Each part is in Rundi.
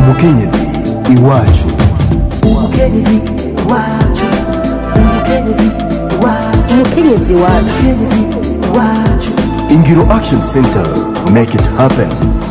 umukenyezi iwacu umukenyezi wacu umukenyezi wacu umukenyezi wacu umukenyezi wacu ingiro action center make it happen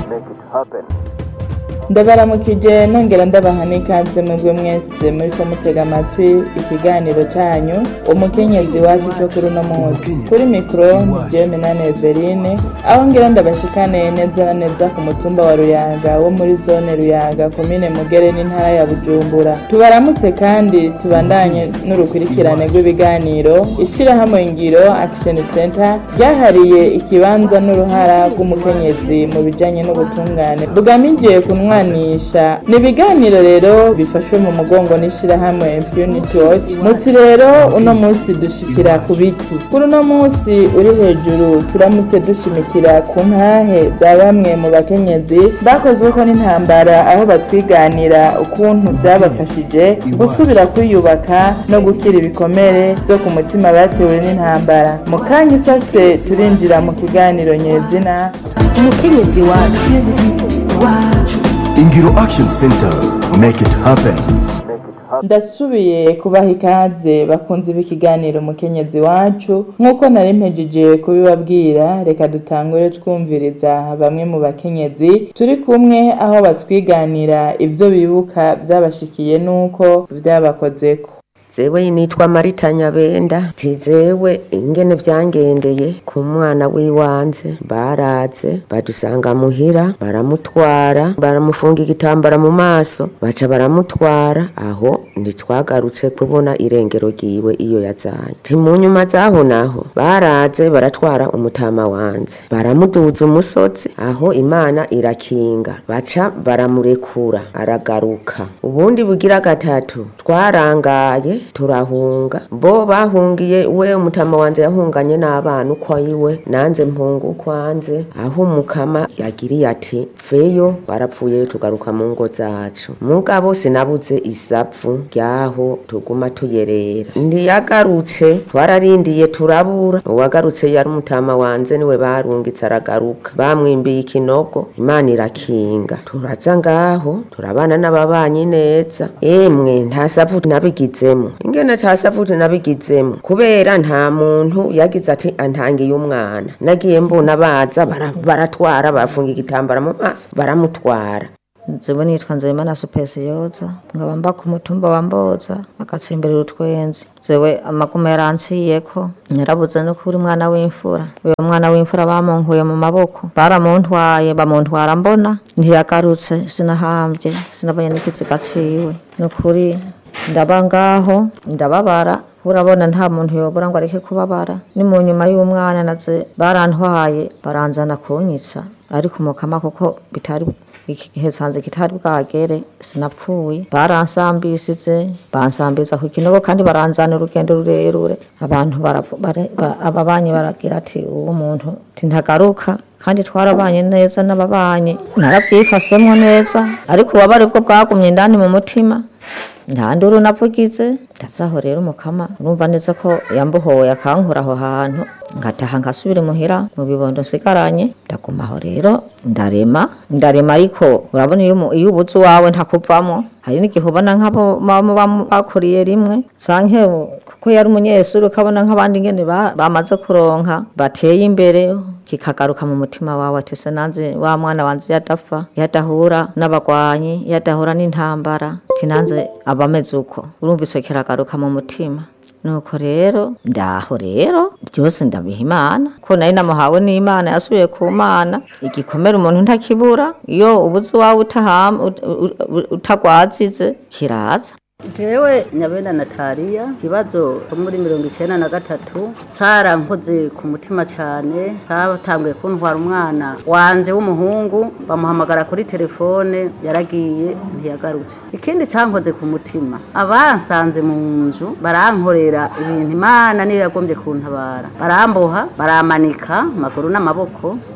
ndabaramukije nongera ndabaha n'ikaze mwebwe mwese muriko mutega amatwi ikiganiro canyu umukenyezi wacu co kuri uno munsi kuri mikoro ni jeme na neverine aho ngira ndabashikane neza na neza ku mutumba wa ruyaga wo muri zone ruyaga komine mugere n'intara ya bujumbura tubaramutse kandi tubandanye n'urukurikirane rw'ibiganiro ishirahamwe ngiro action center ryahariye ikibanza n'uruhara rw'umukenyezi mu bijanye n'ubutungane bugamije kunwanisha ni ibiganiro rero bifashwe mu mugongo n'ishirahamwe impunity watch muti rero uno munsi dushikira ku biki kuri uno munsi uri hejuru turamutse dushimikira ku ntahe za bamwe mu bakenyezi bakozweko n'intambara aho batwiganira ukuntu byabafashije gusubira kwiyubaka no gukira ibikomere vyo ku mutima batewe n'intambara mu kanya isase turinjira mu kiganiro nyezina umukenyezi wacu umukenyezi wacu ingiro action center make it happen ndasubiye kubaha ikaze bakunze b'ikiganiro umukenyezi wacu nk'uko nari mpejeje kubibabwira reka dutangure twumviriza bamwe mu bakenyezi turi kumwe aho batwiganira ivyo bibuka vyabashikiye n'uko vyabakozeko zewe nitwa marita nyabenda tizewe ingene vyangendeye ku mwana w'iwanze baraze badusanga muhira baramutwara baramufunga igitambara mu maso baca baramutwara aho ntitwagarutse kubona irengero ryiwe iyo yazanye ti mu nyuma zaho naho baraze baratwara umutama wanze baramuduza umusozi aho imana irakinga baca baramurekura aragaruka ubundi bugira gatatu twarangaye turahunga bo bahungiye we umutama wanjye yahunganye n'abana uko iwe nanze mpunga uko anze aho umukama yagiriye ati feyo barapfuye tugaruka mu ngo zacu mugabo sinabuze isapfu ryaho tuguma tuyerera ndiyagarutse twararindiye turabura uwagarutse yari umutama wanjye niwe barungitse aragaruka bamwimbiye ikinogo imana irakinga turaza ngaho turabana n'ababanyi neza emwe nta sapfu nabigizemo ingene ata sapfu nabigizemo kubera nta muntu yagize ati antangiye umwana nagiye mbona baza bara- baratwara bafunga igitambara mu maso baramutwara nzewe nitwa nzeyimana supesiyoza nkaba mba ku mutumba wa mboza agatsimbirira utwenzi zewe amaguma yaranciyeko narabuze no kuri mwana w'imfura uyo mwana w'imfura bamunkuye mu maboko baramuntwaye bamuntwara mbona ntiyagarutse sinahambye sinabonye n'ikiziga ciwe nukuri ndaba ngaho ndababara urabona nta muntu yobora ngo areke kubabara ni mu nyuma y'umwana naze barantwaye baranzana kunyitsa ariko umukama kuko bitari iki gihe sanze kitari bwagere sinapfuye baransambisize bansambiza ku kinogo kandi baranzana urugendo rurerure abantu baravu- bara- ba- ababanyi baragira ati uwo muntu tintagaruka kandi twarabanye neza n'ababanyi narabyifasemo neza ariko ububabare bwo bwagumye indani mu mutima nta nduru navugize ndazaho rero umukama urumva neza ko yambuhoye akankura aho hantu ngataha nkasubira imuhira mu bibondo nsigaranye ndaguma aho rero ndarema ndarema ariko urabona iyo umu- iyo ubuze uwawe ntakuvamo hari n'igihe ubona nk'abo baba bam- bakuriye rimwe canke kuko yari umunyeshuri ukabona nk'abandi ngene ba- bamaze kuronka bateye imbere kikagaruka mu mutima wawe ati se nanze wa mwana wanje yadapfa yadahura n'abagwanyi yadahura n'intambara tinanze abameze uko urumva ico kiragaruka mu mutima nuko rero ndaho rero byose ndabiha imana ko nari namuhawe n'imana yasubiye ku mana igikomere umuntu ntakibura iyo ubuze uwawe utaham- ut- ut- ut- utagwazize kiraza jewe nyabenda nataliya ikibazo cyo muri mirongo icenda na gatatu carankoze ku mutima cane catanguye kuntwara umwana wanje w'umuhungu bamuhamagara kuri telefone yaragiye ntiyagarutse ikindi cankoze ku mutima abansanze mu nzu barankorera ibintu imana niyo yagombye kuntabara baramboha baramanika amaguru n'amaboko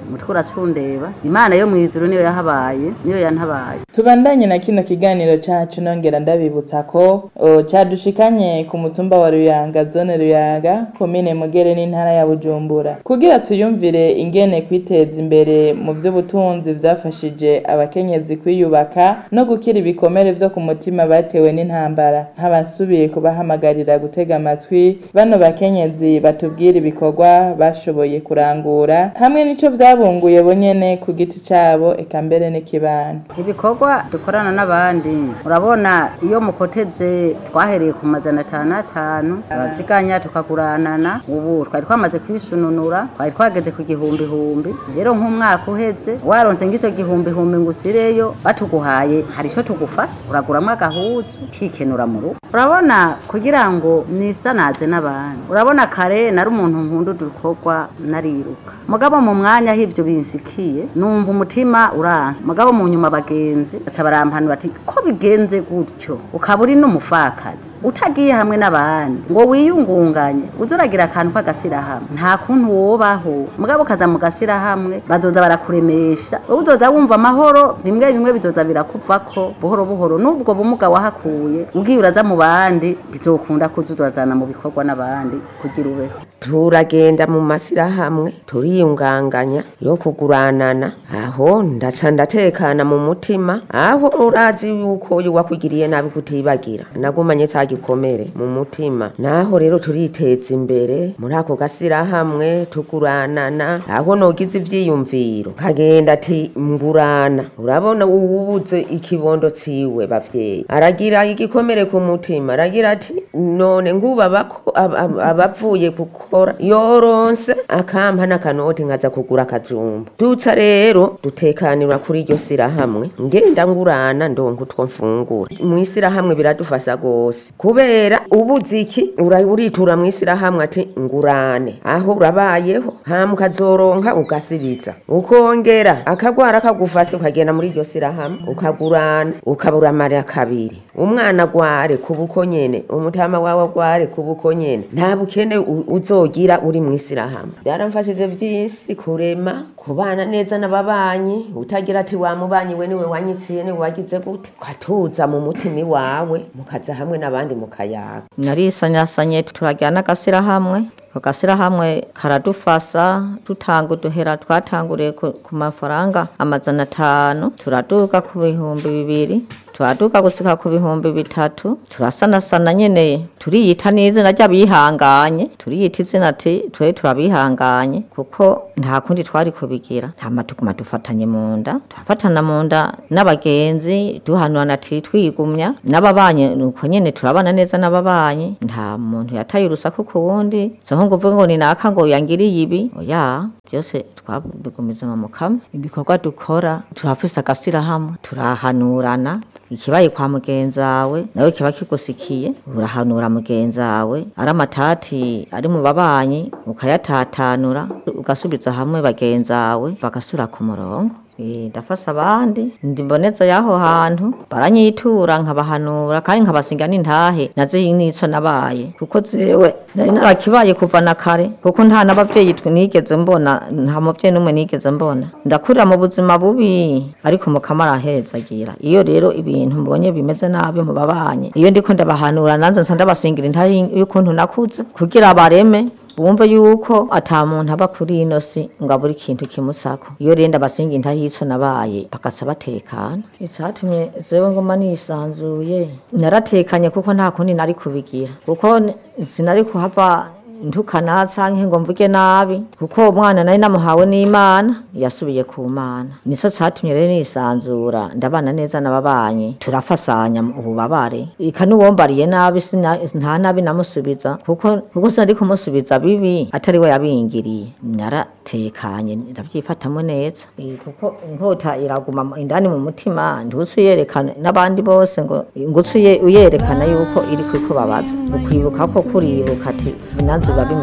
umutwe uracundeba imana yo mw'ijuru niyo yahabaye niyo yantabaye tubandanye na kino kiganiro cacu nongera ndabibutsa ko o, cadushikanye ku mutumba wa Ruyanga zone Ruyaga komine Mugere n'intara ya Bujumbura kugira tuyumvire ingene kwiteza imbere mu vy'ubutunzi vyafashije abakenyezi kwiyubaka no gukira ibikomere vyo ku mutima batewe n'intambara nk'abasubiye kubahamagarira gutega amatwi bano bakenyezi batubwira ibikorwa bashoboye kurangura hamwe n'ico vyabunguye bonyene ku giti cabo eka mbere n'ikibano ibikorwa dukorana n'abandi urabona iyo mukoteze twahereye ku majana atanu atanu abaziganya tukaguranana ubu twari twamaze kwisununura twari twageze ku gihumbi humbi rero nk'umwaka uheze waronse ng'icyo gihumbi humbi ngo usireyo batuguhaye hari ico tugufasha uraguramwo agahuzu ukikenura mu rugo urabona kugira ngo nisanaze n'abandi urabona kare nari umuntu nkunda udukorwa nariruka mugabo mu mwanya aho ivyo binsikiye numva umutima uranse mugabo mu nyuma abagenzi baca barampanura ati ko bigenze gutyo ukaba uri n'umufakazi utagiye hamwe n'abandi ngo wiyungunganye uze uragira akantu k'agashyirahamwe nta kuntu wobaho mugabo ukaza mu gashyirahamwe bazoza barakuremesha wowe uzoza wumva amahoro bimwe bimwe bizoza birakuvako buhoro buhoro n'ubwo bumuga wahakuye ugiye uraza mu bandi bizokunda kuza urazana mu bikorwa n'abandi kugira ubeho turagenda mu masirahamwe turiyunganganya yo kuguranana aho ndaca ndatekana mu mutima aho urazi yuko uyu wakugiriye nabi kutibagira nagumanye ca gikomere mu mutima naho rero turiteza imbere muri ako gasirahamwe tuguranana aho nogize ivyiyumviro kagenda ati ngurana urabona uwubuze ikibondo ciwe bavyeyi aragira igikomere ku mutima aragira ati none ngubaba ko ab- ab- abavuye gukora yoronse akampa n'akanoti nkaza kugura akajumba dutsa rero dutekanirwa kuri iryo sirahamwe ngenda ngurana ndonka utwo mfungura mw'isirahamwe biradufasha gose kubera ubuze iki ura- uritura mw'isirahamwe ati ngurane aho urabayeho hama ukazoronka ugasibiza ukongera akagwara kagufase ukagenda muri iryo sirahamwe ukagurana ukabura amara kabiri umwana agware kubuko nyene umutama wawe agware kubuko nyene nta bukene u- uzogira uri mw'isirahamwe byaramfashije vyinshi kurema kubana neza n'ababanyi utagira ati wa mubanyi we niwe wanyitsiye niwe wagize gute ukatuza mu mutima iwawe mukaza hamwe n'abandi mukayaga narisanyasanye turajyana n'agasirahamwe ako gasirahamwe karadufasa dutanga uduhera twatanguriye ku ku mafaranga amajana atanu turaduga ku bihumbi bibiri turaduga gusika ku bihumbi bitatu turasanasana nyene turiyita n'izina ry'abihanganye turiyita izina ati twe turabihanganye kuko nta kundi twari kubigira hama tuguma dufatanye mu nda turafatana mu nda n'abagenzi duhanurana ati twigumya n'ababanyi nuko nyene turabana neza n'ababanyi nta muntu yataye urusaku ku wundi zo ngo uvuge ngo ni naka ngo yangiriye ibi oya byose twabigumiza mu mukama ibikorwa dukora turafise agasirahamwe turahanurana ikibaye kwa mugenzi wawe nawe kiba kigusikiye urahanura mugenzi wawe ari amatati ari mu babanyi ukayatatanura ugasubiza hamwe bagenzi wawe bagasubira ku murongo Eh, ndafasa abandi ndimboneza y'aho hantu baranyitura nkabahanura kandi nkabasinga n'intahe nazo nico nabaye kuko jewe nari narakibaye kuva na kare kuko nta n'abavyeyi twe nigeze mbona nta muvyeyi n'umwe nigeze mbona ndakurira mu buzima bubi ariko mukama arahezagira iyo rero ibintu mbonye bimeze nabi mu babanyi iyo ndiko ndabahanura nanze nsa ndabasingira intahe y'ukuntu nakuze kugira bareme bumve yuko ata muntu aba kuri ino si ngo abure ikintu kimusako iyo rero ndabasinga intahico nabaye bagasa batekana icatumye zewe ngoma nisanzuye naratekanye kuko nta kundi nari kubigira kuko n- sinari kuhava ntukana canke ngo mvuge nabi kuko umwana nari namuhawe n'imana yasubiye ku mana nico catumye rero nisanzura ndabana neza n'ababanyi turafasanya mu ububabare ika n'uwombariye nabi sina- nta nabi namusubiza kuko kuko sinari kumusubiza bibi atari we yabingiriye naratekanye ndavyifatamwo neza Eh, kuko inkota iraguma mu- indani mu mutima ntusi uyerekana n'abandi bose ngo ngusi uyerekana yuko iri kukubabaza ukwibuka ko kuribuka ati nanze biba bimeze